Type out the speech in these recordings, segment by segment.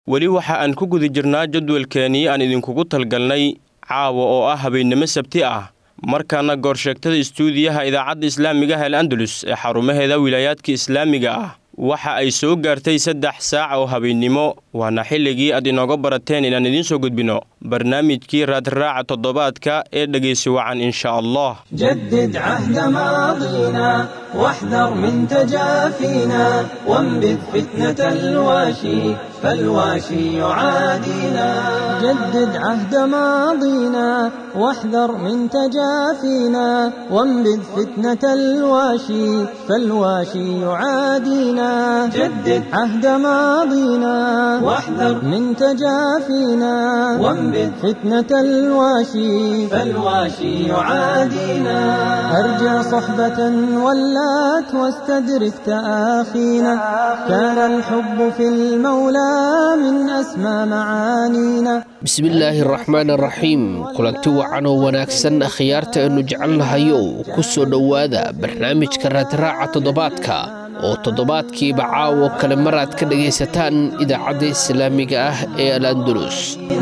weli waxa aan ku guda jirnaa jadwalkeennii aan idinkugu talgalnay caawa oo ah habeennimo sabti ah markaana goorsheegtada istuudiyaha idaacadda islaamiga ah el andalus ee xarumaheeda wilaayaadka islaamiga ah waxa ay soo gaartay saddex saac oo habeennimo waana xilligii aad inooga barateen inaan idiin soo gudbinno barnaamijkii raadraaca toddobaadka ee dhegaysi wacan insha allah جدد عهد ماضينا واحذر من تجافينا وانبذ فتنة الواشي فالواشي يعادينا جدد عهد ماضينا واحذر من تجافينا وانبذ فتنة الواشي فالواشي يعادينا جدد عهد ماضينا واحذر من تجافينا وانبذ فتنة الواشي فالواشي يعادينا أرجع صحبة ولات واستدرك تآخينا كان الحب في المولى من أسمى معانينا bismillaahi araxmaan araxiim kulanti wacan oo wanaagsan akhyaarta aynu jecelnahayow ku soo dhowaada barnaamijka raadraaca toddobaadka oo toddobaadkiiba caawo kale maraad ka dhagaysataan idaacadda islaamiga ah ee al andalus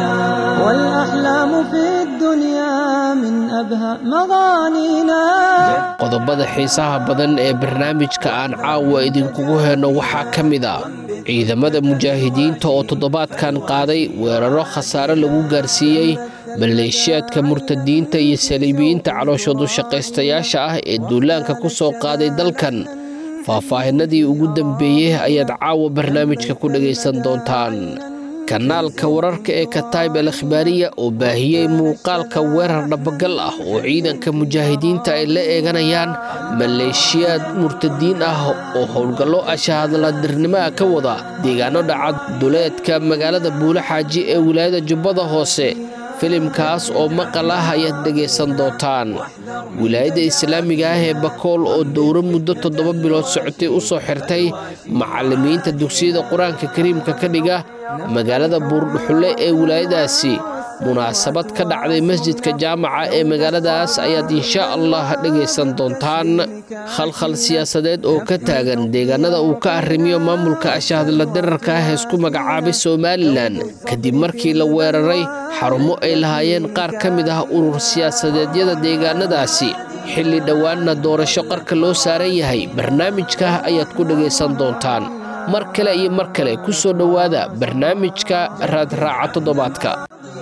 والأحلام في الدنيا من أبهى مغانينا qodobada xiisaha badan ee barnaamijka aan caawa idinkugu heenno waxaa ka mid a ciidamada mujaahidiinta oo toddobaadkan qaaday weeraro khasaare lagu gaarsiiyey maleeshiyaadka murtadiinta iyo saliibiyiinta calooshoodu shaqaystayaasha ah ee duulaanka ku soo qaaday dalkan faahfaahinadii ugu dambeeyey ayaad caawa barnaamijka ku dhagaysan doontaan kanaalka wararka ee kataib al akhbaariya oo baahiyey muuqaalka weerar dhabagal ah oo ciidanka mujaahidiinta ay la eeganayaan maleeshiyaad murtadiin ah oo howlgallo ashahadladirnimaha ka wada deegaano dhacad duleedka magaalada buule xaaji ee wilaayada jubbada hoose filimkaas oo maqal ah ayaad dhegaysan doontaan wilaayadda islaamiga ah ee bakool oo dowro muddo toddoba bilood socotay u soo xirtay macallimiinta dugsiyada qur-aanka kariimka ka dhiga magaalada buurdhuxulle ee wilaayadaasi munaasabad ka dhacday masjidka jaamaca ee magaaladaas ayaad insha allah dhegaysan doontaan khalkhal siyaasadeed oo ka taagan deegaanada uu ka arrimiyo maamulka ashahadla dirarka ah heesku magacaabay somalilan kadib markii la weeraray xarumo ay lahaayeen qaar ka mid ah urur siyaasadeedyada deegaanadaasi xilli dhowaanna doorasho qarka loo saaran yahay barnaamijka ayaad ku dhegaysan doontaan mar kale iyo mar kale ku soo dhowaada barnaamijka raadraaca toddobaadka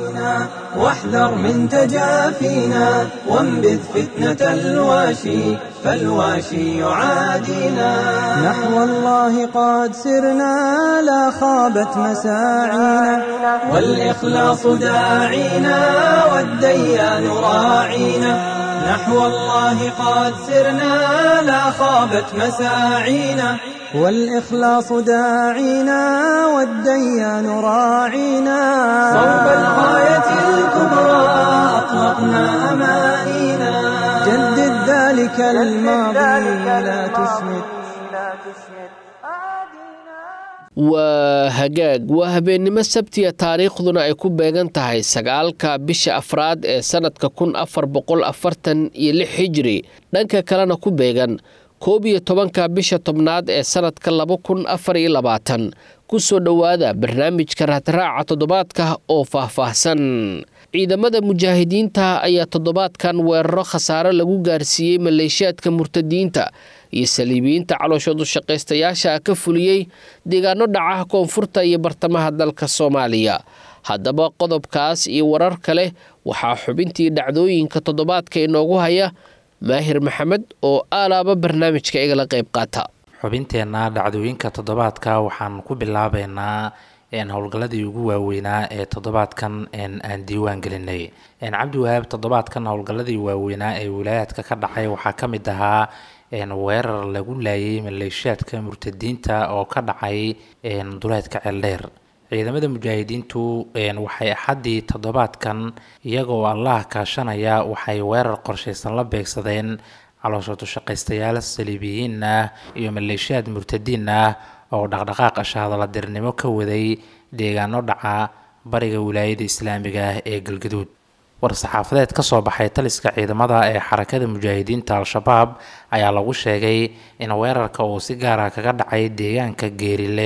واحذر من تجافينا وانبذ فتنة الواشي فالواشي يعادينا نحو الله قد سرنا لا خابت مساعينا والإخلاص داعينا والديان راعينا نحو الله قد سرنا لا خابت مساعينا والإخلاص داعينا والديان راعينا صوب الغاية الكبرى أطلقنا أمانينا جدد ذلك الماضي لا تسمد waa hagaag waa habeennimo sabtiya taariikhduna ay ku beegan tahay sagaalka bisha afraad ee sannadka kun afar boqol afartan iyo lix hijri dhanka kalena ku beegan koob iyo tobanka bisha tobnaad ee sannadka laba kun afar iyo labaatan ku soo dhowaada barnaamijka raadraaca toddobaadka oo faahfaahsan ciidamada mujaahidiinta ayaa toddobaadkan weeraro khasaare lagu gaarsiiyey maleeshiyaadka murtadiinta iyo saliibiyiinta calooshoodu shaqaystayaasha ka fuliyey deegaano dhaca koonfurta iyo bartamaha dalka soomaaliya haddaba qodobkaas iyo warar kale waxaa xubintii dhacdooyinka toddobaadka inoogu haya maahir maxamed oo aalaaba barnaamijka igala qayb qaata xubinteenna dhacdooyinka toddobaadka waxaan ku bilaabeynaa howlgalladii ugu waaweynaa ee toddobaadkan aan diiwaan gelinay cabdiwahaab toddobaadkan howlgalladii waaweynaa ee wilaayaadka ka dhacay waxaa ka mid ahaa weerar lagu laayay maleeshiyaadka murtadiinta oo ka dhacay duleedka ceeldheer ciidamada mujaahidiintu waxay axaddii toddobaadkan iyagoo allah kaashanaya waxay weerar qorshaysan la beegsadeen calooshoodu shaqaystayaal saliibiyiin ah iyo maleeshiyaad murtadiin ah oo dhaqdhaqaaq ashahadaladirnimo ka waday deegaano dhaca bariga wilaayada islaamiga ah ee galgaduud war-saxaafadeed ka soo baxay taliska ciidamada ee xarakada mujaahidiinta al-shabaab ayaa lagu sheegay in weerarka uu si gaara kaga dhacay deegaanka geerile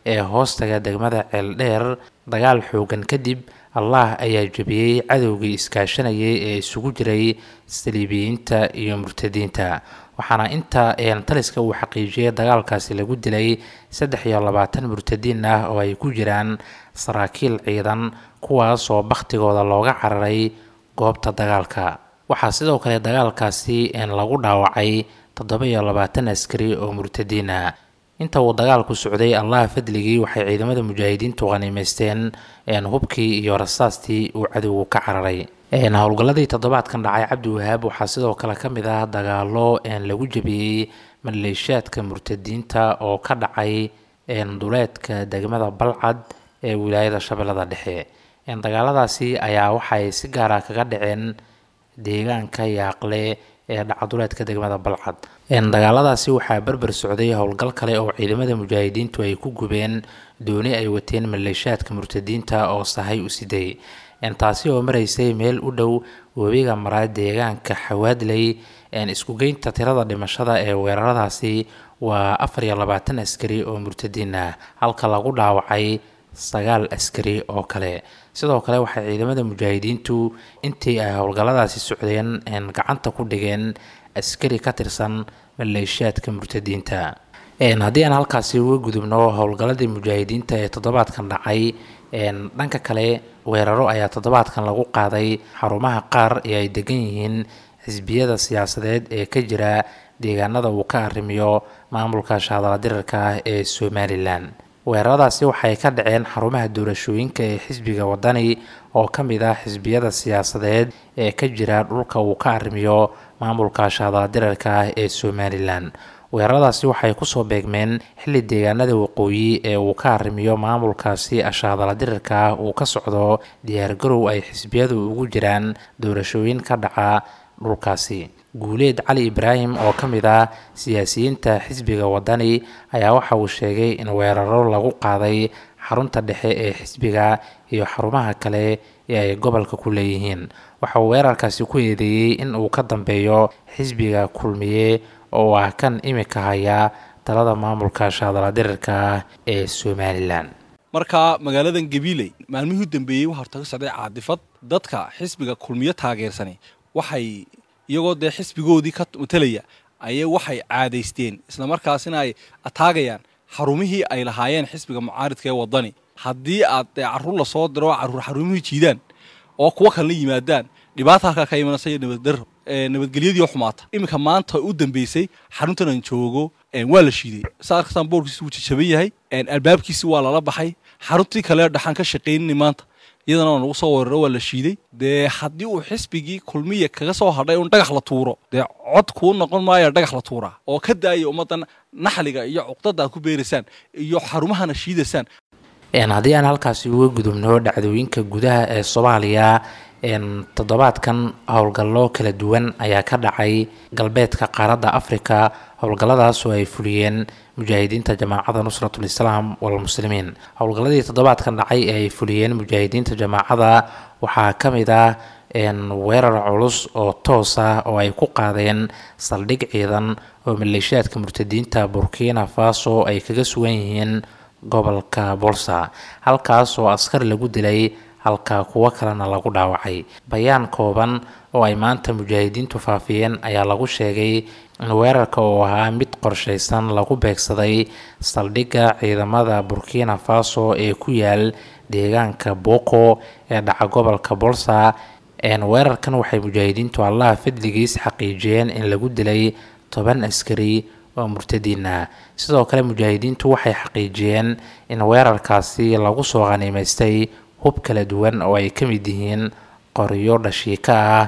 ee hoostaga degmada ceeldheer dagaal xoogan kadib allah ayaa jebiyey cadowgii iskaashanayay ee isugu jiray saliibiyiinta iyo murtadiinta waxaana inta taliska uu xaqiijiyay dagaalkaasi lagu dilay saddex iyo labaatan murtadiin ah oo ay ku jiraan saraakiil ciidan kuwaas oo bakhtigooda looga cararay goobta dagaalka waxaa sidoo kale dagaalkaasi lagu dhaawacay toddoba iyo labaatan askari oo murtadiin ah inta uu dagaalku socday allaha fadligii waxay ciidamada mujaahidiintu qaniimeysteen hubkii iyo rasaastii uu cadowgu ka cararay howlgalladii toddobaadkan dhacay cabdi wahaab waxaa sidoo kale ka mid ah dagaalo lagu jebiyey maleeshaadka murtadiinta oo ka dhacay duleedka degmada balcad ee wilaayada shabeellada dhexe dagaaladaasi ayaa waxay si gaara kaga dhaceen deegaanka yaaqle ee dhacaduleedka degmada balcad dagaaladaasi waxaa berber socday howlgal kale oo ciidamada mujaahidiintu ay ku gubeen dooni ay wateen maleeshaadka murtadiinta oo sahay u siday taasi oo maraysay meel u dhow webiga maraa deegaanka xawaadley iskugeynta tirada dhimashada ee weeraradaasi waa afar iyo labaatan askari oo murtadiin ah halka lagu dhaawacay sagaal askari oo kale sidoo kale waxay ciidamada mujaahidiintu intii ay howlgalladaasi socdeen gacanta ku dhigeen askari ka tirsan maleeshaadka murtadiinta haddii aan halkaasi uga gudubno howlgalladii mujaahidiinta ee toddobaadkan dhacay dhanka kale weeraro ayaa toddobaadkan lagu qaaday xarumaha qaar ee ay degan yihiin xisbiyada siyaasadeed ee ka jira deegaanada uu ka arrimiyo maamulka shaadala dirarka ah ee somalilan weeraradaasi waxay ka dhaceen xarumaha doorashooyinka ee xisbiga wadani oo ka mid ah xisbiyada siyaasadeed ee ka jira dhulka uu ka arrimiyo maamulka shaadala dirarka ah ee somalilan weeraradaasi waxay kusoo beegmeen xilli deegaanada waqooyi ee uu ka arrimiyo maamulkaasi ashaadala dirirka ah uu ka socdo diyaargarow ay xisbiyadu ugu jiraan doorashooyin ka dhaca dhulkaasi guuleed cali ibraahim oo ka mid ah siyaasiyiinta xisbiga wadani ayaa waxa uu sheegay in weeraro lagu qaaday xarunta dhexe ee xisbiga iyo xarumaha kale ee ay gobolka ku leeyihiin waxa uu weerarkaasi ku eedeeyey in uu ka dambeeyo xisbiga kulmiye oo ah kan imika haya talada maamulka shaadala dirirka ah ee somalilan marka magaaladan gabiiley maalmihii u dambeeyey waxaa horta ka socday caadifad dadka xisbiga kulmiyo taageersani waxay iyagoo dee xisbigoodii ka matalaya ayay waxay caadaysteen islamarkaasina ay ataagayaan xarumihii ay lahaayeen xisbiga mucaaridka ee wadani haddii aad dee caruur lasoo diro caruur xarumihii jiidaan oo kuwo kalena yimaadaan dhibaata halkaa ka imanaysa iyo nabaddarro nabadgelyadii oo xumaata iminka maanta u dambeysay xaruntan aan joogo waa la shiiday saa arkastaan boorkiisi wuu jajaban yahay albaabkiisi waa lala baxay xaruntii kale dhaxaan ka shaqaynini maanta iyadana waa nagu soo weeraro waa la shiiday dee haddii uu xisbigii kulmiya kaga soo hadhay un dhagax la tuuro dee cod kuu noqon maayo dhagax la tuuraa oo ka daaya ummaddan naxliga iyo cuqdada aad ku beeraysaan iyo xarumahana shiidaysaan haddii aan halkaasi uga gudubno dhacdooyinka gudaha ee soomaaliya toddobaadkan howlgallo kala duwan ayaa ka dhacay galbeedka qaaradda afrika howlgalladaas oo ay fuliyeen mujaahidiinta jamaacada nusratul islaam walmuslimiin howlgalladii toddobaadkan dhacay ee ay fuliyeen mujaahidiinta jamaacada waxaa ka mid ah weerar culus oo toos ah oo ay ku qaadeen saldhig ciidan oo maleeshiyaadka murtadiinta burkina faso ay kaga sugan yihiin gobolka bolsa halkaas oo askar lagu dilay halka kuwo kalena lagu dhaawacay bayaan kooban oo ay maanta mujaahidiintu faafiyeen ayaa lagu sheegay in weerarka uu ahaa mid qorshaysan lagu beegsaday saldhigga ciidamada burkina faso ee ku yaal deegaanka boko ee dhaca gobolka bolsa weerarkan waxay mujaahidiintu allaha fadligiis xaqiijiyeen in lagu dilay toban askari oo murtadiin ah sidoo kale mujaahidiintu waxay xaqiijiyeen in weerarkaasi lagu soo qhaniimaystay hub kala duwan oo ay ka mid yihiin qoryo dhashiika ah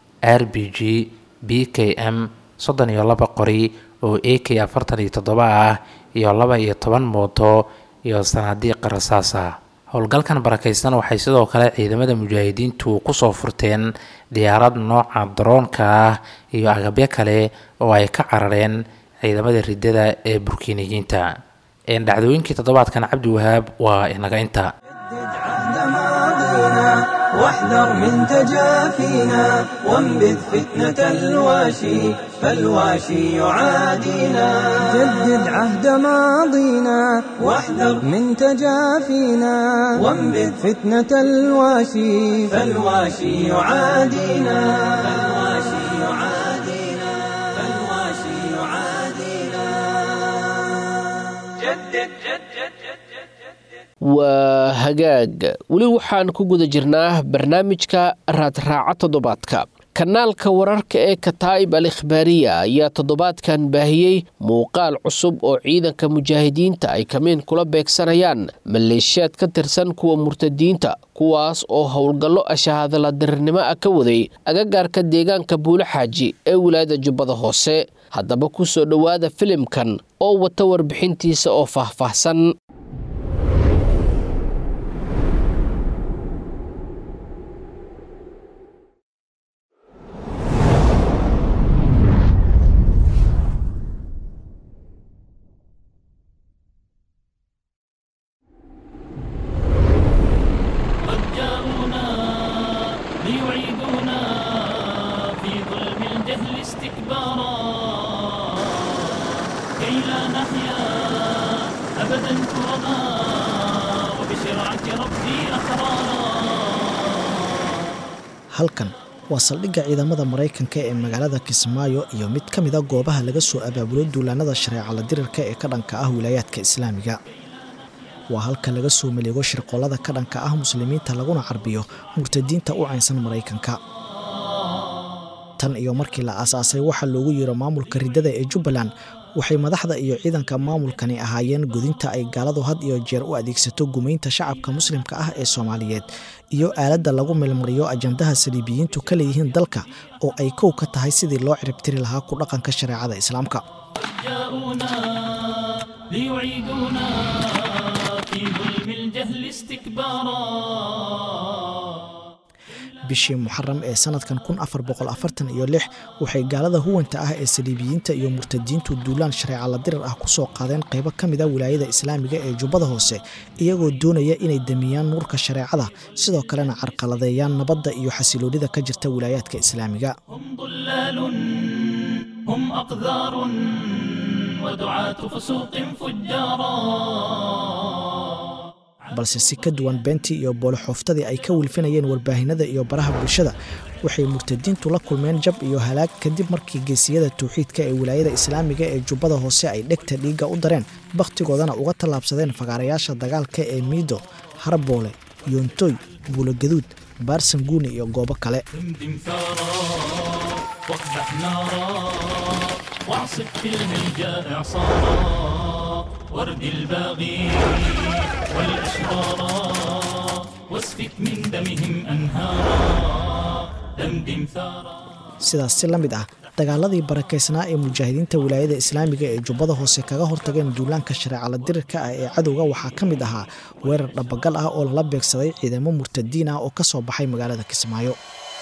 r b g b k m soddon iyo laba qori oo a k afartan iyo toddoba ah iyo laba iyo toban mooto iyo sanaadiiqa rasaas ah howlgalkan barakaysan waxay sidoo kale ciidamada mujaahidiintu kusoo furteen diyaarad nooca daroonka ah iyo agabyo kale oo ay ka carareen ciidamada riddada ee burkiiniyiinta dhacdooyinkii toddobaadkan cabdi wahaab waa inaga inta جدد عهد ماضينا واحذر من تجافينا وانبذ فتنة الواشي فالواشي يعادينا جدد عهد ماضينا واحذر من تجافينا وانبذ فتنة الواشي فالواشي يعادينا فالواشي يعادينا فالواشي يعادينا جدد جدد waa hagaag weli waxaan ku guda jirnaa barnaamijka raadraaca toddobaadka kanaalka wararka ee kataa'ib al ikhbaariya ayaa toddobaadkan baahiyey muuqaal cusub oo ciidanka mujaahidiinta ay kamiin kula beegsanayaan maleeshiyaad ka tirsan kuwa murtadiinta kuwaas oo howlgallo ashahaadala dirirnimo ah ka waday agagaarka deegaanka buulo xaaji ee wilaayada jubbada hoose haddaba ku soo dhowaada filimkan oo wata warbixintiisa oo faahfaahsan قد جاءونا ليعيدونا في ظلم الجهل استكبارا كي لا نحيا أبدا كرما وبشرعة ربي أحرارا halkan waa saldhigga ciidamada maraykanka ee magaalada kismaayo iyo mid ka mida goobaha laga soo abaabulo duulaanada shareecala dirirka ee ka dhanka ah wilaayaadka islaamiga waa halka laga soo maleego shirqollada ka dhanka ah muslimiinta laguna carbiyo murtadiinta u caynsan maraykanka tan iyo markii la aasaasay waxaa loogu yeero maamulka riddada ee jubbaland waxay madaxda iyo ciidanka maamulkani ahaayeen godinta ay gaaladu had iyo jeer u adeegsato gumaynta shacabka muslimka ah ee soomaaliyeed iyo aaladda lagu milmariyo ajandaha saliibiyiintu ka leeyihiin dalka oo ay kow ka tahay sidii loo ciribtiri lahaa ku dhaqanka shareecada islaamka جاءونا ليعيدونا في ظلم الجهل استكبارا bishii muxaram ee sanadkan kun afar boqol afartan iyo lix waxay gaalada huwanta ah ee saliibiyiinta iyo murtadiintu duulaan shareecala dirir ah kusoo qaadeen qaybo ka mid a wilaayada islaamiga ee jubbada hoose iyagoo doonaya inay damiyaan nuurka shareecada sidoo kalena carqaladeeyaan nabadda iyo xasiloonida ka jirta wilaayaadka islaamiga هم ضلال هم أقذار ودعاة فسوق فجارا balse si ka duwan beentii iyo booloxooftadii ay ka wilfinayeen warbaahinada iyo baraha bulshada waxay murtadiintu la kulmeen jab iyo halaag kadib markii geesiyada tawxiidka ee wilaayada islaamiga ee jubbada hoose ay dhegta dhiigga u dareen bakhtigoodana uga tallaabsadeen fagaarayaasha dagaalka ee miido harboole yoontoy buulogaduud baarsanguuni iyo goobo kale دمدم ثارا واقدح نارا واعصف في الهيجاء إعصارا وارد الباغي والأشرارا واسفك من دمهم أنهارا دمدم ثارا sidaas si la mid ah dagaaladii barakaysnaa ee mujaahidiinta wilaayada islaamiga ee jubbada hoose kaga hortageen duulaanka shareecala dirirka ah ee cadowga waxaa ka mid ahaa weerar dhabagal ah oo lala beegsaday ciidamo murtadiin ah oo ka soo baxay magaalada kismaayo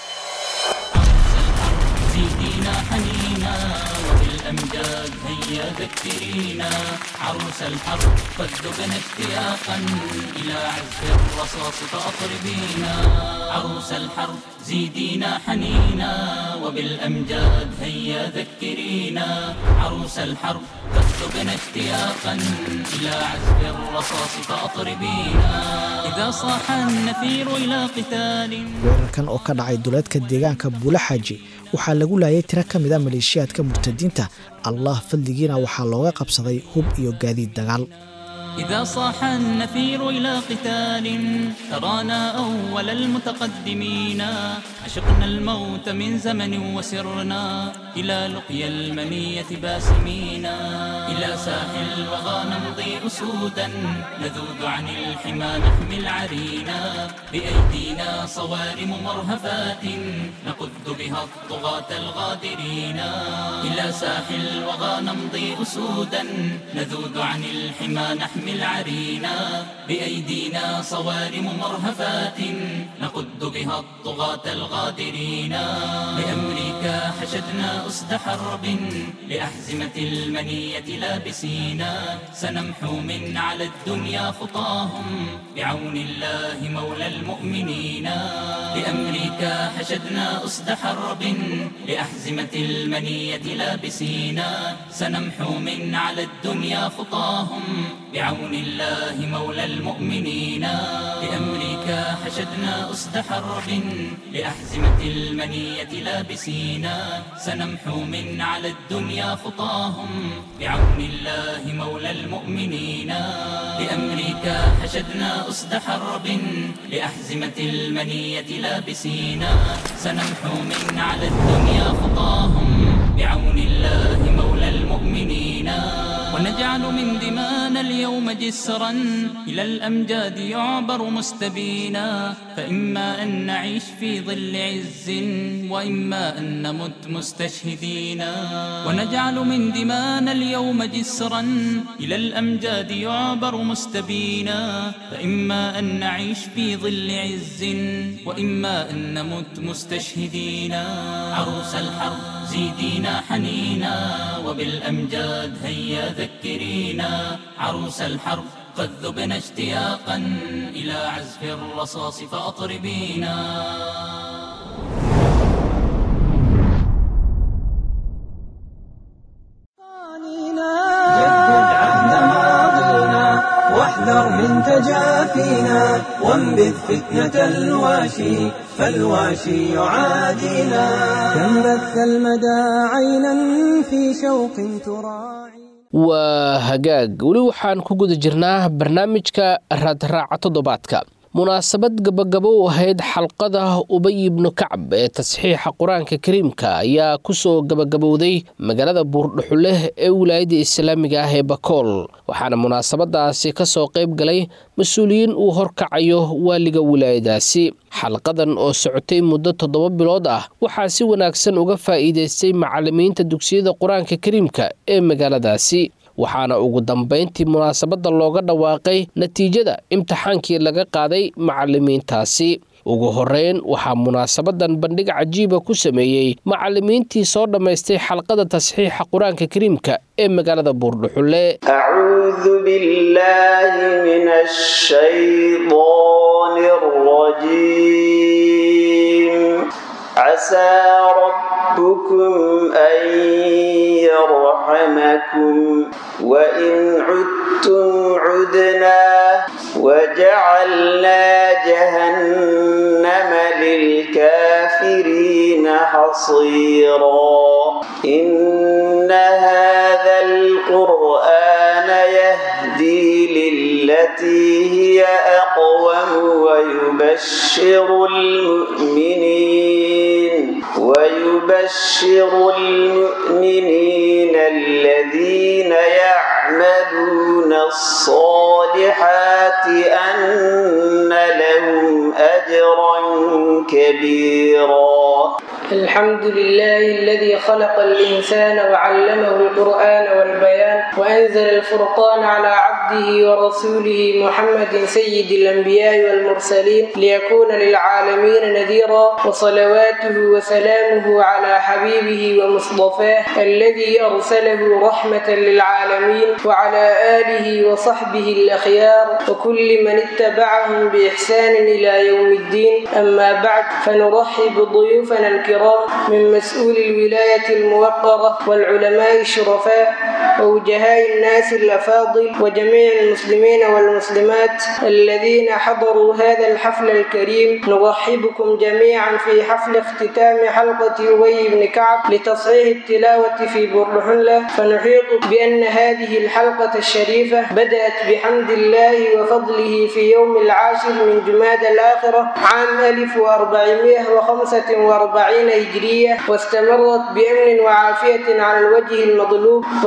زيدينا حنينا وبالأمجاد هيا ذكرينا عروس الحرب قد ذبنا اشتياقا إلى عزف الرصاص فأطربينا عروس الحرب زيدينا حنينا وبالأمجاد هيا ذكرينا عروس الحرب قد ذبنا اشتياقا إلى عزف الرصاص فأطربينا إذا صاح النفير إلى قتال weerarkan oo ka dhacay duleedka deegaanka buula xaaji waxaa lagu laayay tiro ka mid a maleeshiyaadka murtadiinta allah fadligiina waxaa looga qabsaday hub iyo gaadiid dagaal إذا صاح النفير إلى قتال ترانا أول المتقدمين عشقنا الموت من زمن وسرنا إلى لقيا المنية باسمين إلى ساحل الوغى نمضي أسودا نذود عن الحمى نحمي العرينا بأيدينا صوارم مرهفات نقذ بها الطغاة الغادرين إلى ساحل الوغى نمضي أسودا نذود عن الحمى نحمي العرينا بأيدينا صوارم مرهفات نقد بها الطغاة الغادرين لأمريكا حشدنا أسد حرب لأحزمة المنية لابسينا سنمحو من على الدنيا خطاهم بعون الله مولى المؤمنين لأمريكا حشدنا أسد حرب لأحزمة المنية لابسينا سنمحو من على الدنيا خطاهم بعون الله مولى المؤمنين لأمريكا حشدنا أسد حرب لأحزمة المنية لابسينا سنمحو من على الدنيا خطاهم بعون الله مولى المؤمنين لأمريكا حشدنا أسد حرب لأحزمة المنية لابسينا سنمحو من على الدنيا خطاهم بعون الله مولى المؤمنين ونجعل من دمانا اليوم جسرا إلى الأمجاد يعبر مستبينا فإما أن نعيش في ظل عز وإما أن نمت مستشهدين ونجعل من دمانا اليوم جسرا إلى الأمجاد يعبر مستبينا فإما أن نعيش في ظل عز وإما أن نمت مستشهدين عروس الحرب زيدينا حنينا وبالأمجاد هيا ذكرينا عروس الحرب قد ذبنا اشتياقا إلى عزف الرصاص فأطربينا جدد عهد ماضينا واحذر من تجافينا وانبذ فتنة الواشي فالواشي يعادينا كم بث المدى عينا في شوق تراعي waa hagaag weli waxaan ku guda jirnaa barnaamijka raadraaca toddobaadka munaasabad gabagabo u ahayd xalqada ubay ibnu kacab ee tasxiixa qur-aanka kariimka ayaa kusoo gabagabowday magaalada buurdhuxuleh ee wilaayadda islaamiga ah ee bakool waxaana munaasabadaasi kasoo qayb galay mas-uuliyiin uu horkacayo waaliga wilaayadaasi xalqadan oo socotay muddo toddoba bilood ah waxaa si wanaagsan uga faa'iidaystay macalimiinta dugsiyada qur-aanka kariimka ee magaaladaasi waxaana ugu dambayntii munaasabadda looga dhawaaqay natiijada imtixaankii laga qaaday macalimiintaasi ugu horeyn waxaa munaasabadan bandhig cajiiba ku sameeyey macalimiintii soo dhammaystay xalqada tasxiixa qur-aanka kariimka ee magaalada buurdhuxulle أعوذ بالله من الشيطان الرجيم عسى ربكم أن يرحمكم وإن عدتم عدنا وجعلنا جهنم للكافرين حصيرا إن هذا القرآن يهدي للتي هي أقوم ويبشر المؤمنين ويبشر المؤمنين الذين يعملون الصالحات أن لهم أجرا كبيرا الحمد لله الذي خلق الإنسان وعلمه القرآن والبيان وأنزل الفرقان على عبده ورسوله محمد سيد الأنبياء والمرسلين ليكون للعالمين نذيرا وصلواته وسلامه على حبيبه ومصطفاه الذي أرسله رحمة للعالمين وعلى آله وصحبه الأخيار وكل من اتبعهم بإحسان إلى يوم الدين أما بعد فنرحب بضيوفنا الكرام من مسؤول الولاية الموقرة والعلماء الشرفاء ووجهاء الناس الأفاضل وجميع المسلمين والمسلمات الذين حضروا هذا الحفل الكريم نرحبكم جميعا في حفل اختتام حلقة أبي بن كعب لتصحيح التلاوة في برلحلة فنحيط بأن هذه الحلقة الشريفة بدأت بحمد الله وفضله في يوم العاشر من جماد الآخرة عام 1445 هجرية واستمرت بأمن وعافية على الوجه المطلوب وقد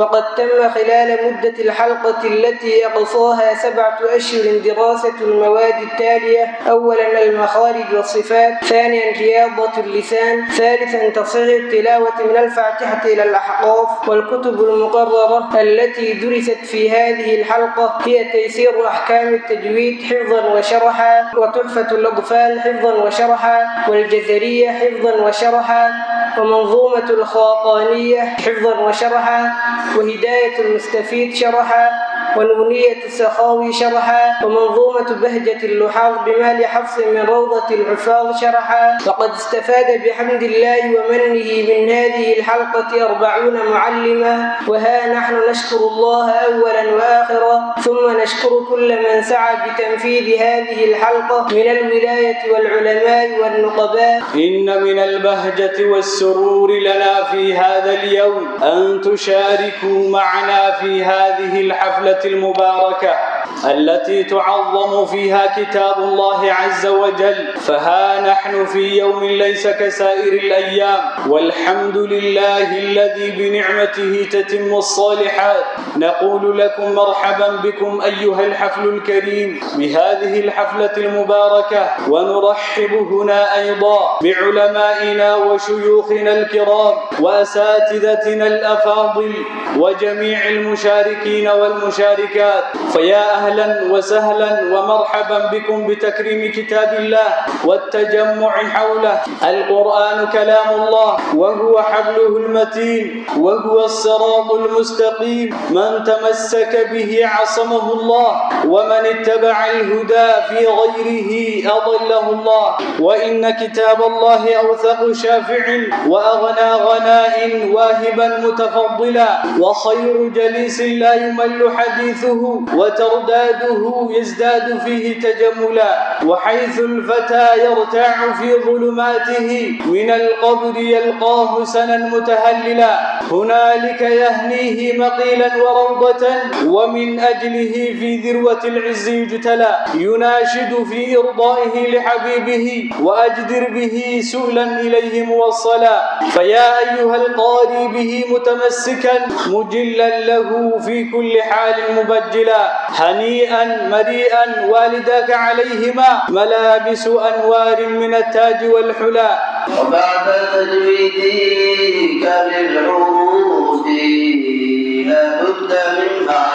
وتم خلال مدة الحلقة التي أقصاها سبعة أشهر دراسة المواد التالية أولا المخارج والصفات ثانيا رياضة اللسان ثالثا تصحيح التلاوة من الفاتحة إلى الأحقاف والكتب المقررة التي درست في هذه الحلقة هي تيسير أحكام التجويد حفظا وشرحا وتحفة الأطفال حفظا وشرحا والجزرية حفظا وشرحا ومنظومة الخاقانية حفظا وشرحا وهداية المستفيد شرحا ونونية السخاوي شرحا ومنظومة بهجة اللحاظ بمال حفص من روضة الحفاظ شرحا وقد استفاد بحمد الله ومنه من هذه الحلقة أربعون معلما وها نحن نشكر الله أولا وآخرا ثم نشكر كل من سعى بتنفيذ هذه الحلقة من الولاية والعلماء والنقباء إن من البهجة والسرور لنا في هذا اليوم أن تشاركوا معنا في هذه الحفلة المباركة التي تعظم فيها كتاب الله عز وجل فها نحن في يوم ليس كسائر الأيام والحمد لله الذي بنعمته تتم الصالحات نقول لكم مرحبا بكم أيها الحفل الكريم بهذه الحفلة المباركة ونرحب هنا أيضا بعلمائنا وشيوخنا الكرام وأساتذتنا الأفاضل وجميع المشاركين والمشاركات فيا أهلا وسهلا ومرحبا بكم بتكريم كتاب الله والتجمع حوله القرآن كلام الله وهو حبله المتين وهو الصراط المستقيم من تمسك به عصمه الله ومن اتبع الهدى في غيره أضله الله وإن كتاب الله أوثق شافع وأغنى غناء واهبا متفضلا وخير جليس لا يمل حديثه وترداده يزداد فيه تجملا وحيث الفتى يرتاع في ظلماته من القبر يلقاه سنا متهللا هنالك يهنيه مقيلا وروضة ومن أجله في ذروة العز يجتلى يناشد في إرضائه لحبيبه وأجدر به سؤلا إليه موصلا فيا أيها القاري به متمسكا مجلا له في كل حال مبجلا هنيئا مريئا والداك عليهما ملابس أنوار من التاج والحلا وبعد تجويدك للعروض لابد من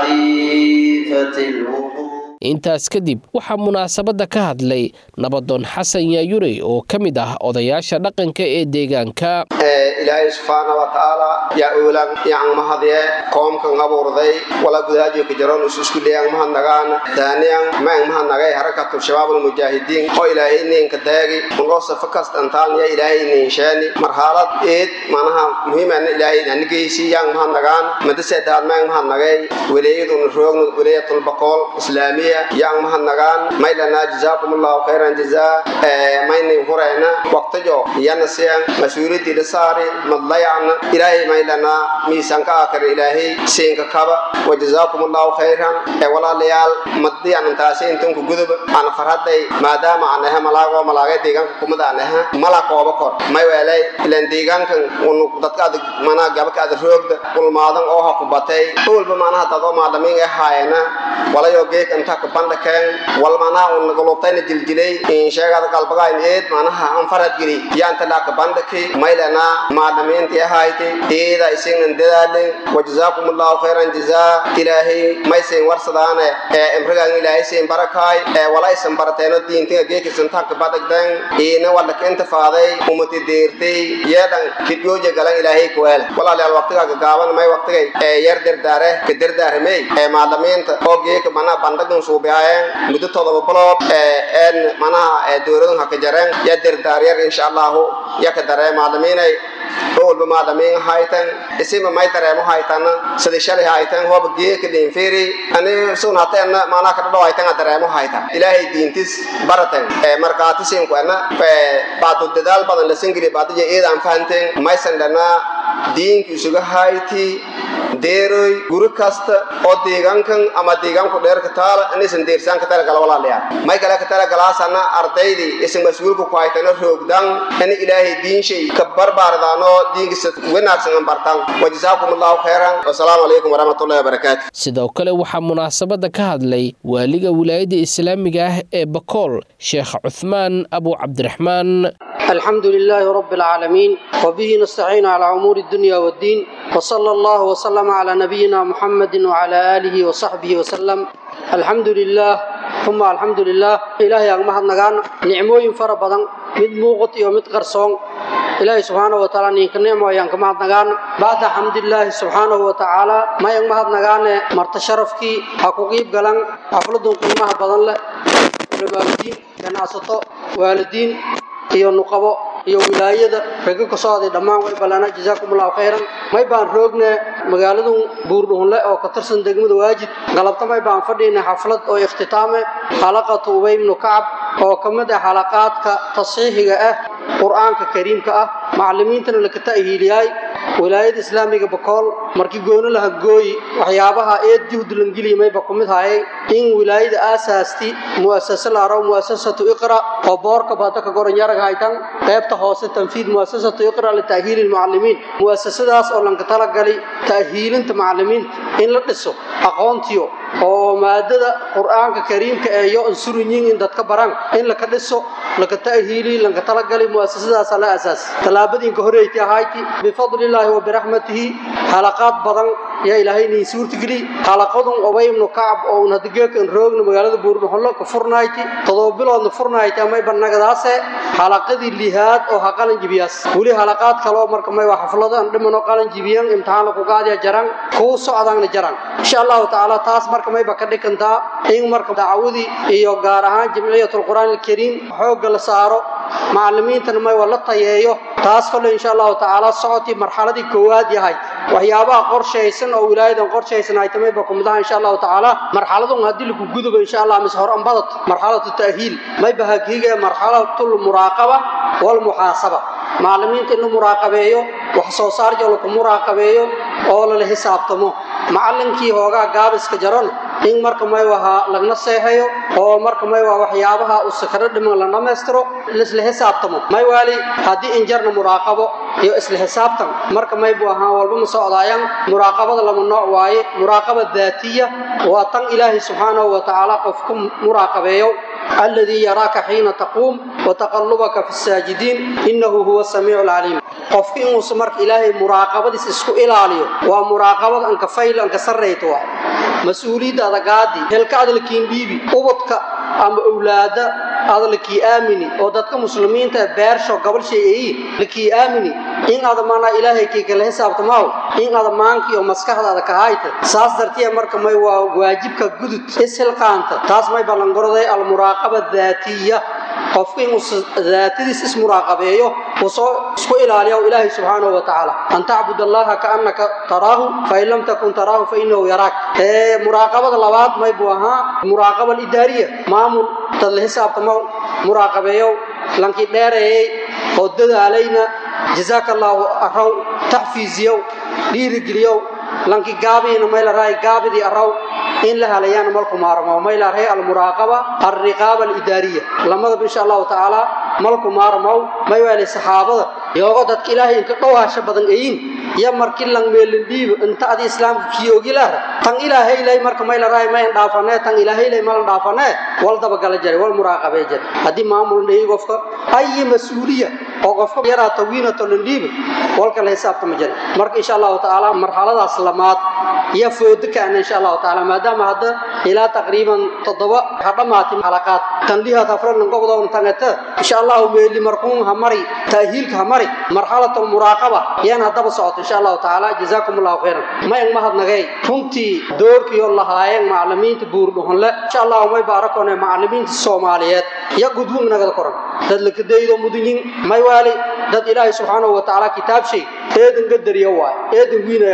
معرفة الوقوف intaas kadib waxaa munaasabadda ka hadlay nabadoon xasan yaayurey oo ka mid ah odayaasha dhaqanka ee deegaanka ilaahay subxaana wa tacaala yaa oolan yacan mahadye qoomkan abuurday wala gudaajo ka jaroon isu isku leeyang mahadnagaan daaniyan maang mahadnagay harakatu shabaab almujaahidiin oo ilaahay ninka daagi unoo safa kasta antaan ya ilaahay nin sheeni marxalad eed manaha muhiimana ilaahay nanigeysi yang mahadnagaan madasedaad maang mahadnagay waleeyaduna roogna waleeyatul baqool islaamiya yang mahadnagaan maylana jazaakumullahu khayran jazaa maynin hurayna waqtijo yana siyan mas-uuliyadii la saari madlayacna ilaahay maylana miisanka akar ilaahay siinka kaba wajazaakumullahu khayran ee walaalayaal maddi aan intaasi intanku gudub aan farhaday maadaama aan ahay malaago malaagay deegaanka kumada aan ahay mala kooba kor may weelay ilaan deegaankan unu dadka adag manaa gabaka adag roogda kulmaadan oo ha ku batay ulba manaha dadoo maadamiin ee haayana walayo geeg inta ka bandhakeen wal manaa un galubtayna jiljilay in sheegada qalbagayn eed manaha an farad giri yaanta laa ka bandhaki maylana maadamiinti ahayti eeda isignan dadaalin wajazaakumullahu khayran jazaa ilaahay maysayn warsadaane ee imrigan ilaahay sayn barakaay ee walaysan barateeno diintiga geekisan taaka badagdan iina wadhaka inta faaday umati deertay yeedhan kidgooja galan ilaahay kuweel walaalayaal waqtigaaga gaaban may waqtigay ee yar derdaare ka derdaaramey ee maadamiinta oo geeka manaa bandhagan suubiyaayeen muddo todoba bilood ee een manaha ee dowladun haka jareen ya derdaaryar insha allahu ya ka daree maadamiinay walba maadamiin haytan isima may dareemo haytana sida shalay haytan hooba geeka dhinfiri ani sun hateena maanaa ka dhadhaw haytan dareemo haytan ilaahay diintis baratan ee markaatisiinku ana baadu dadaal badan la singili baadija eedaan fahanteen maysan dhanaa diinki isuga hayti deeroy guri kasta oo deegaankan ama deegaanku dheerka taala inaysan deersaan ka tala gala walaalayaal may kale ka tala galaasana ardaydii isan mas-uulka ku haytana roogdan in ilaahay diinshay ka barbaardaano diinkiisa wanaagsan an bartaan wajazaakum allahu khayran wasalaamu calaykum waraxmatullahi wabarakaatu sidoo kale waxaa munaasabadda ka hadlay waaliga wilaayadda islaamiga ah ee bakool sheekh cuthmaan abu cabdiraxmaan الحمد لله رب العالمين وبه نستعين على أمور الدنيا والدين وصلى الله وسلم على نبينا محمد وعلى آله وصحبه وسلم الحمد لله ثم الحمد لله إلهي أغمها النغان نعموين فربضا مد موغط ومد قرصون إلهي سبحانه وتعالى نيك نعمة ينكمها النغان بعد حمد الله سبحانه وتعالى ما ينكمها النغان مرتشرفكي حقوقيب قلن أفلدون قيمها بضن له علماء الدين جناسطو والدين iyo nuqabo iyo wilaayada raga ka socday dhammaan way ballana jazaakum allahu khayran may baan roogne magaaladu buurdhuunle oo ka tirsan degmada waajid galabta may baan fadhiynay xaflad oo ikhtitaame xalaqatu ubay ibnu kacab oo ka mid ah xalaqaadka tasxiixiga ah qur-aanka kariimka ah macallimiintana laka ta'hiiliyay wilaayada islaamiga bakool markii gooni laha gooyi waxyaabaha ee juhd langeliya mayba ku mid hayay in wilaayada aasaasti mu'asasa la aro mu'asasatu iqra oo boorka baata ka goran yarag haytan qaybta hoose tanfiid mu'asasatu iqra li ta'hiili almucallimiin mu'asasadaas oo lanka talagali ta'hiilinta macallimiinta in la dhiso aqoontiyo oo maadada qur-aanka kariimka ee yo ansurinyin in dadka baran in laka dhiso laka ta'hiili lanka talagali mu'asasadaas la asaas talaabadiinka horeeytay ahayti bifadlillaahi wa biraxmatihi xalaqaad badan yaa ilaahay nii suurtageli xalaqadun obay ibnu kacab oo un hadigeekan roogna magaalada buurdhuxullo ka furnayti todoba biloodna furnayti amay bannagadaase xalaqadii lihaad oo ha qalan jibiyaas weli xalaqaad kaloo marka may waa xaflado aan dhimanoo qalan jibiyan imtixaan lagu qaadiya jaran kuu socdaanna jaran insha allahu tacaala taas marka mayba ka dhigantaa in marka dacwadii iyo gaar ahaan jamciyatul qur'aan alkariim xoogga la saaro macallimiintana may waa la tayeeyo taas kale insha allahu tacaala socotii marxaladii koowaad yahay waxyaabaha qorshaysan oo wilaayadan qorshaysan ay tamay ba kumidaha insha allahu tacaala marxaladun haddii lagu gudubo insha allah mise hor ambadad marxalatu ta'hiil may bahagiiga marxalatul muraaqaba walmuxaasaba macallimiinta in la muraaqabeeyo wax soo saar jo laku muraaqabeeyo oo lala xisaabtamo macallinkii hoogaa gaabiska jaran in marka may wahaa lagna seexayo oo marka may waa waxyaabaha uu sakaro dhiman la dhammaystiro laisla xisaabtamo may waali haddii injarna muraaqabo iyo isla xisaabtan marka may buu ahaan walba ma socdaayaan muraaqabada lama nooc waaye muraaqaba daatiya waa tan ilaahay subxaanahu wa tacaala qofku muraaqabeeyo الذي يراك حين تقوم وتقلبك في الساجدين إنه هو السميع العليم قفك إنه سمرك إلهي مراقبة اسكو إلاليو ومراقبة أنك فايل أنك سريتوا مسؤولية هذا قادي هل كاد لكين بيبي أبطك أم أولاد هذا لكي آمني ودتك مسلمين تبارشوا قبل شيء لكي آمني إن هذا معنى إلهي كي كله حساب تماو إن هذا مانك يوم مسكح هذا كهايت ساس درتي أمرك ما هو واجبك جدد إسهل قانت تاس ما يبلغ قرضي المراقبة الذاتية qofku inuu daatadiis ismuraaqabeeyo uu soo isku ilaaliyo ilaahay subxaanahu wa tacaala an tacbud allaha kaannaka taraahu fain lam takun taraahu fainahu yaraak ee muraaqabada labaad may buu ahaa muraaqaba alidaariya maamul dad la xisaabtamo muraaqabeeyo lankii dheereeyey oo dadaalayna jazaaka allaahu araw taxfiiziyow dhiirigeliyow lankii gaabiina mayla raay gaabidii araw in la halayaana malku maarmo mayla raay almuraaqaba alriqaaba alidaariya lamadaba insha allahu tacaala malku maarmow may waali saxaabada yoogo dadka ilaahay inka dhowhaasha badan eyin iyo markii lang meelin dhiibo inta adi islaamka kiyoogilaara tan ilaahay lay marka mayla raay mayn dhaafanee tan ilaahay lay malan dhaafanee wal dabagala jare wal muraaqabee jare haddii maamul dheyi qofka ayi mas-uuliya oo qofka yaraa tawiinato landhiibo walka la xisaabtama jare marka insha allahu tacaala marxaladaas lamaad iyo foodo kaana insha allahu tacaala maadaama hadda ilaa taqriiban toddoba ha dhammaatay xalaqaad tanlihaad hafranan gobdoon tangata insha allahu meeli markuun ha mari ta'hiilka ha mari marxalatu lmuraaqaba yaan haddaba socoto insha allahu tacaala jazaakum allahu khayran mayan mahadnagay runtii doorkiioo lahaayeen macallimiinta buurdhuhunle insha allahu may baarakone macallimiinta soomaaliyeed ya gudwung nagada koran dad lakadaydo mudunyin may waali dad ilaahay subxaanahu wa tacaala kitaab shay eedan gadariya waay eedan wiinaya waay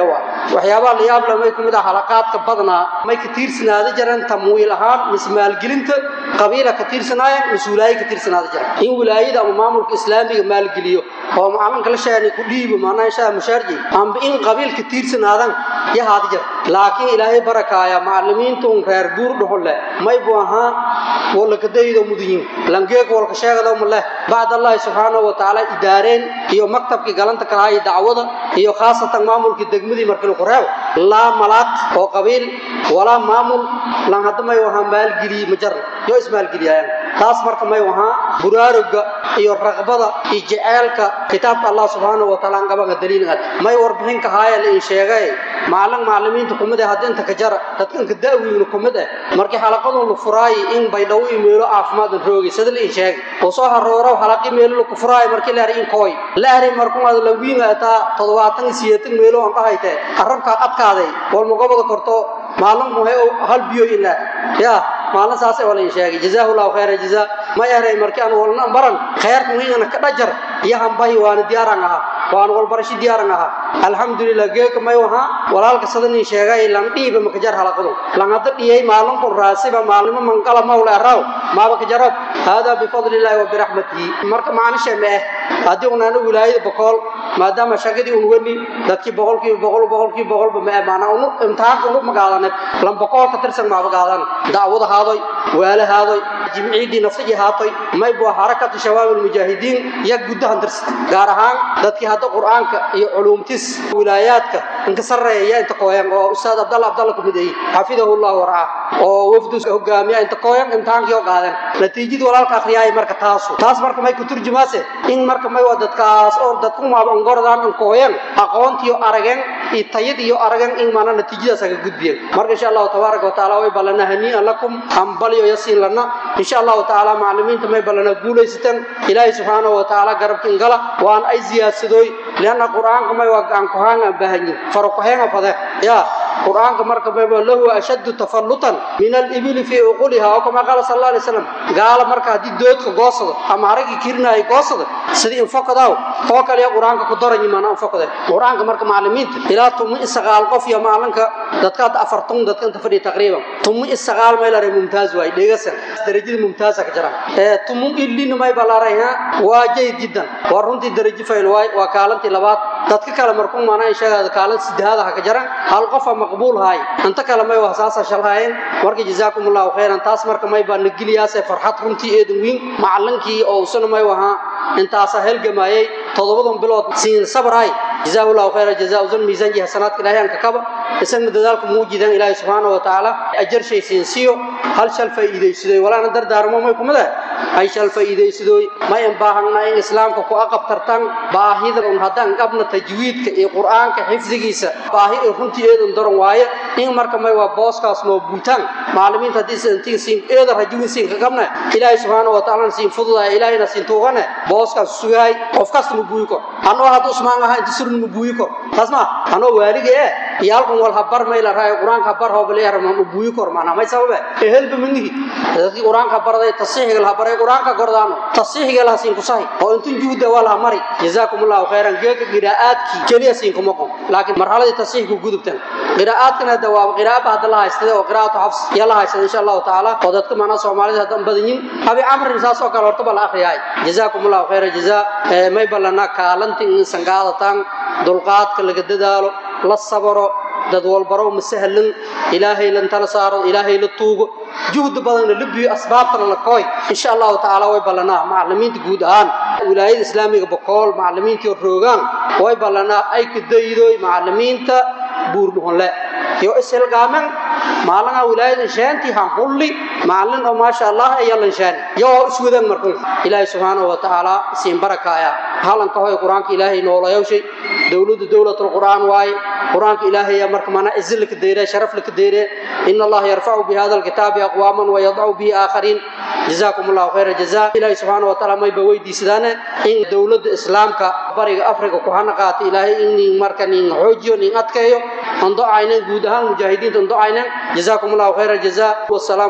waxyaabaha la yaab leh may kumid ah halaqaadka badnaa may ka tiirsanaada jireen tamwiil ahaan mise maalgelinta qabiila ka tiirsanaayeen mise wilaaye ka tiirsanaada jireen in wilaayada ama maamulka islaamiga maalgeliyo oo macalinka la sheegay ku dhiibo maanaa inshaa mushaarji amba in qabiil ka tiirsanaadan yahaada jir laakiin ilaahay barakaaya macallimiinta un reer buur dhuxulle may buu ahaa wala kadaydo mudiyin langeeg walka sheegado ma leh bacd allahi subxaanahu wa tacaala idaareen iyo maktabkii galanta ka haaya dacwada iyo khaasatan maamulkii degmadii markii lagu reebo laa malaad oo qabiil walaa maamul lan hadda may wahaa maalgeliye ma jarna yoo ismaalgeliyayaan taas marka may wahaa buraaruga iyo raqbada iyo jeceelka kitaabka allah subxaanahu wa taala qabanka daliilgaad may warbixin ka haaya la in sheegay maalin macallimiinta kumid ah hadda inta ka jara dadkanka da'wiina kumid ah markii xalaqadun la furaayay in baydhawo iyo meelo caafimaad roogay sida la in sheegay oo soo harooro halaqi meelo la ku furaayay markii la arin in kooy la arin markuu aad la wiinga taa toddobaatan iyo sideetan meelo aan dhahayte arabka adkaaday wal magobada korto maalin muhay hal biyo ilaa yaa maalin saas oo la in sheegay jazaahullahu khayra jazaa ma yaray markii aan walna baran khayrku wiingana ka dhajar iyo hambahi waana diyaaran ahaa waan walbarashi diyaaran ahaa alxamdulilah geeka may wahaa walaalka sadan in sheegay lan dhiiba maka jar halaqadu lan hadda dhiyay maalin kun raasiba maalimo manqala mawla araw maaba ka jarab haadaa bifadli illaahi wa biraxmatihi marka macnisha ma eh haddii unaana wilaayada boqol maadaama shaqadii un wani dadkii boqolkiiba boqol boqolkiiba boqolba ma eh maanaa unu imtixaanka unu magaadaneed lan boqol ka tirsan maaba gaadan dacwada haadoy waala haadoy jimciidii nafsiji haatoy may buu harakatu shabaab almujaahidiin ya gudahan tirsat gaar ahaan dadkii hadda qur'aanka iyo culuumtis wilaayaadka inka sarreeya inta kooyan oo ustaad abdalla abdalla kumid ay xafidahu llahu warcaa oo wafdu hogaamiya inta kooyan imtixaankii oo qaadan natiijadii walaalka akhriyaay marka taasu taas marka may ku turjumaase in marka may waa dadkaas oo dadku maaba angordaan in kooyan aqoontiyo arageen iyo tayad iyo arageen in maana natiijadaas aga gudbiyeen marka insha allahu tabaaraka watacaala way ballana hanii'an lakum hambalyo yasiin lana insha allahu tacaala macallimiinta may ballana guulaysateen ilaahay subxaanahu wa tacaala garabkiin gala waan ay ziyaadsadooy lianna qur'aanka may waa gacan kuhaanga baahanyin farokuheenga fade yaa qur'aanka marka mayba lahu ashaddu tafallutan min alibili fii uquliha oo kama qaala sal alla alay slam gaala marka haddii doodka goosado ama haragii kirinaaya goosada sidii infokadaw oo kaliya qur'aanka ku daranyi maana infokade qur'aanka marka macallimiinta ilaa tumi isagaal qof iyo maalinka dadka hadda afartan dadka inta fadhiya taqriiban tumi isagaal may laray mumtaaz waay dhegasan darajada mumtaaza ka jira ee tumu illina may balaray ha waa jayd jiddan waa runtii darajo fayl waay waa kaalantii labaad dadka kale markuu maana sheegada kaalan sidaada ha ka jaran hal qof maqbuul haay inta kale may waa saasa shalhaayeen marka jazaakumullahu khayran taas marka may baa nagiliyaas farxad runtii eedan weyn macallinkii oo usana may wahaa intaasa helgamayay toddobadan bilood siin sabray jazaahullahu khayra jazaa usan miisaan jiha sanaadka ilaahay aan ka kaba isagna dadaalku muujidan ilaahay subxaanahu wa tacaala ajar shay siin siiyo hal shal faa'iidaysadoy walaana dardaarmo may kumid ah ay shal faa'iidaysadoy may in baahana in islaamka ku aqabtartan baahida un haddaan qabna tajwiidka iyo qur'aanka xifdigiisa baahi ee runtii eedan daran waaye in marka may waa booskaas noo buutaan macallimiinta haddii sidantiin siin eeda rajuwin siin ka qabna ilaahay subxaanahu wa tacaala siin fududaya ilaahayna siin tuugane booskaas sugahay qof kasta ma buuyi kor anoo hadda usmaan ahaa inta surun ma buuyi kor taas ma anoo waalige eh iyo halkan wal habar may la raayo qur-aanka habar hoobaleer ma buuyi kor maanaa may sababe ehelba manihi dadkii qur-aanka baraday tasiixiga la baray qur-aanka gordaano tasiixiga la siin kusahi oo intun juhda waa la mari jazaakumullahu khayran geeka qiraa'aadkii keliya siin kuma qon laakiin marxaladii tasiixku gudubtan qiraa'aadkana hadda waa qiraa'aba hadda la haystay oo qiraa'atu xafs iyo la haystay insha allahu tacaala oo dadka maanaa soomaalida hadda badan yihin abi camrin saas oo kale horta ba la akhriyaay jazaakumullahu khayra jazaa may ballanaa kaalantin in sangaadataan dulqaadka laga dadaalo la sabaro dad walbaro ma sahlan ilaahay lan tala saaro ilaahay la tuugo juhd badanna la biyo asbaabtana la kooy insha allahu tacaala way ballanaa macallimiinta guud ahaan wilaayada islaamiga bokool macallimiintii roogaan way ballanaa ay ka daydoy macallimiinta buurdhuhonle iyo ishilgaamen maalinaha wilaayada shaantii han hulli macallin oo maasha allah ayalan shaani yoo iswadan markun ilaahay subxaanahu wa tacaala siin barakaaya halanka hoy qur-aanka ilaahay noolayawshay dowladda dowlatul qur'aan waaye qur-aanka ilaahay marka mana izil ka deere sharaf la ka deere in allah yarfa'u bi hadha alkitabi aqwaman wa yad'u bi akharin jazakum allah khayra jazaa ilaahay subhanahu wa ta'ala may ba weydiisadaan in dowladda islaamka bariga afrika ku hana qaata ilaahay in marka nin xoojiyo nin adkeeyo ando aynan guud ahaan mujaahidiinta ando aynan jazakum allah khayra jazaa wassalamu alaykum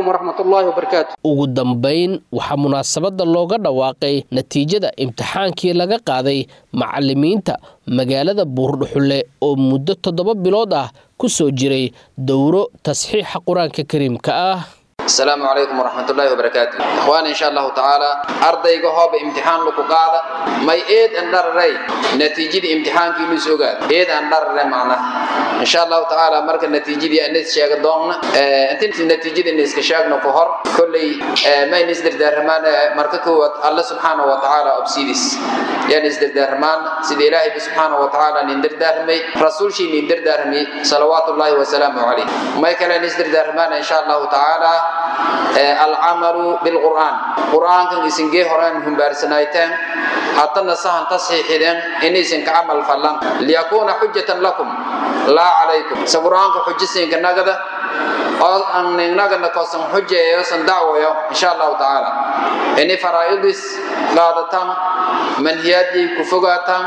waraxmat ullaahi wabarakaatu ugu dambayn waxaa munaasabadda looga dhawaaqay natiijada imtixaankii laga qaaday macalimiinta magaalada buurdhuxulle oo muddo toddoba bilood ah ku soo jiray dowro tasxiixa qur-aanka kariimka ah السلام عليكم ورحمة الله وبركاته إخواني إن شاء الله تعالى أرضي هوب امتحان لكو قادة ما إيد أندر ري نتيجة امتحان كي نسوغاد إيد أندر ري معنا إن شاء الله تعالى مركز النتيجة دي الناس شاق دوغنا اه أنت النتيجة دي الناس كشاق نكوهر كل اه ما ينزدر دارمان مركز الله سبحانه وتعالى أبسيدس يعني نزدر دارمان سيد إلهي سبحانه وتعالى نندر دارمي رسول شي نندر دارمي صلوات الله وسلامه عليه ما يكلا نزدر دارمان إن شاء الله تعالى العمل بالقرآن قرآن كان يسنجي هران هم بارسنايتين حتى نصحن تصحيحين إني سنك عمل فلان ليكون حجة لكم لا عليكم سقرآن حجة سنك نقدة أو أن نقدة كوسن حجة يوسن دعوة إن شاء الله تعالى إني فرائضس قادتان منهياتي كفقاتان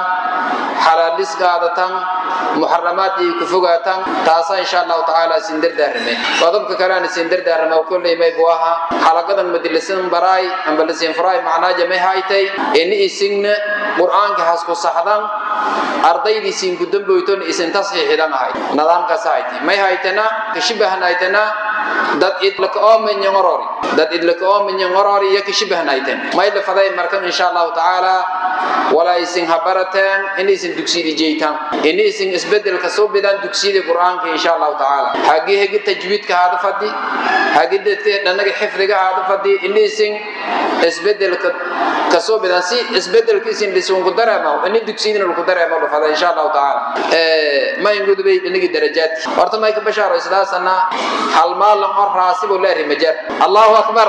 حلالس قادتان محرمات كفقاتان تاسا إن شاء الله تعالى سندر دارمي وضبك كران سندر دارمي وكل ما يبواها حلقة مدلسين براي أم بلسين فراي معنا جميع هايتي إني إسن قرآن كحسكو صحدان أرضي سين قدام بيتون إسن تصحيح لنا هاي نظام كسايتي ما هايتنا كشبه هايتنا dad idlaka oo min yangorori dad idlaka oo min yangorori ya kashibahnaayteen may la faday markan insha Allah taala wala isin habarateen in isin dugsiyada jeeytaan in isin isbedel ka soo bidaan dugsiyada quraanka insha Allah taala hagi hagi tajwiidka hada fadi hagi dadka dhanaga xifdiga hada fadi in isin isbedel ka soo bidaan si isbedelka isin lisun ku dareemo in dugsiyada ku dareemo la faday insha Allah taala ee ma ingudubay dhanaga darajaad horta may ka bashaaro islaasana hal maal hor raasibo leeri majar Allahu akbar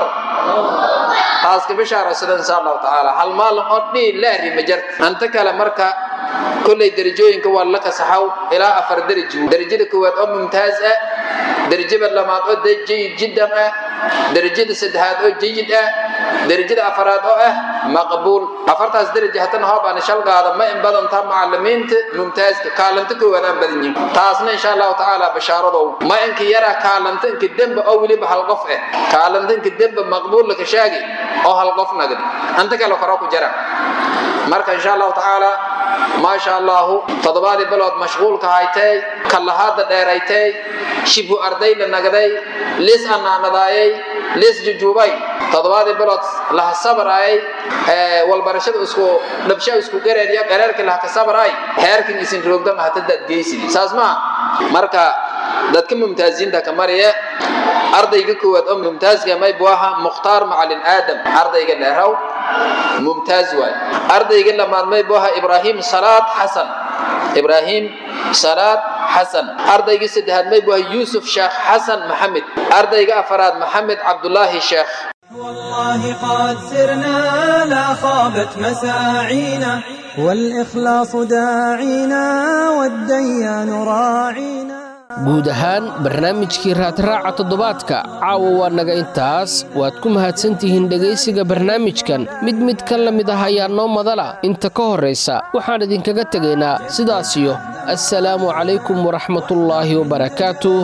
taas ka bishaaraysan insha Allah taala hal maal hor dhii leeri majar anta kala marka kulay darajooyinka waa la kasaxaw ilaa afar darajo darajada koowaad oo mumtaaz ah darajada labaad oo jayid jiddan ah darajada saddexaad oo jayid ah darajada afaraad oo ah maqbuul afartaas darajo haddana hoob aan shal qaada ma in badan taa macallimiinta mumtaazka kaalanta koowaad aan badan yihiin taasna insha allahu tacaala bashaaradow ma inka yara kaalanta inka demba oo weliba hal qof ah kaalanta inka demba maqbuul laka shaagi oo hal qof nagdi anta kale koro ku jira marka insha allahu tacaala ما شاء الله تضبادي بلود مشغول كهايتي كلهاد ديريتي شبه أردي لنقدي ليس أنا نضايي ليس ججوبي تضبادي بلود لها صبر أي اه والبرشد اسكو نبشا اسكو قرر يا قرر كلها كصبر أي هيركن يسين روغدم هتدد جيسي سازما مركا dadka mumtaaziinta ka mariya ardayga koowaad oo mumtaazka may buaha mukhtaar macalin aadam ardayga dheeraw mumtaaz waay ardayga lamaad may buaha ibraahim salaad xasan ibraahim salaad xasan ardayga saddexaad may buaha yuusuf sheekh xasan maxamed ardayga afaraad maxamed cabdulaahi sheekh والله قد سرنا لا خابت مساعينا والإخلاص داعينا والديان راعينا guud ahaan barnaamijkii raadraaca toddobaadka caawa waa naga intaas waad ku mahadsantihiin dhegaysiga barnaamijkan mid mid ka la mid ah ayaa noo madala inta ka horraysa waxaan idinkaga tegaynaa sidaasiyo assalaamu calaykum waraxmatullaahi wabarakaatuh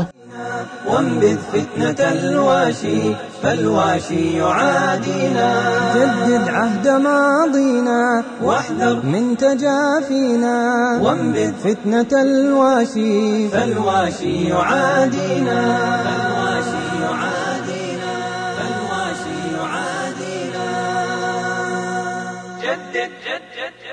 وانبذ فتنة الواشي فالواشي يعادينا جدد عهد ماضينا واحذر من تجافينا وانبذ فتنة الواشي فالواشي يعادينا فالواشي يعادينا فالواشي يعادينا جدد جدد